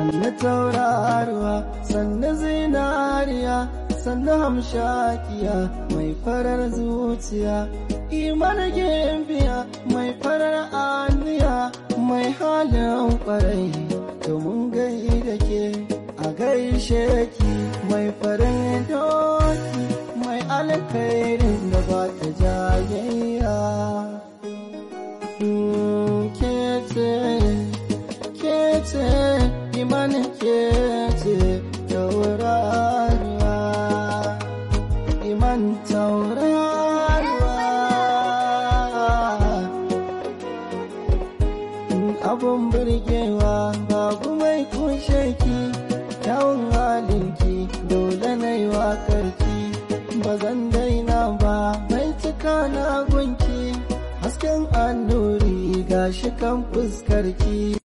sannu tauraruwa sannu zinariya sannu hamshakiya mai farar zuciya iman gimbiya mai farar aniya mai halin kwarai domin gai da ke a gaishe ki mai farin doki mai alkhairin da ba ta jayayya kece kece iman kece tauraruwa iman tauraruwa abun burgewa babu mai kushe ki kyawun halinki dole na yi wakarki ba zan daina ba mai cika na gunki hasken annuri gashi kan fuskarki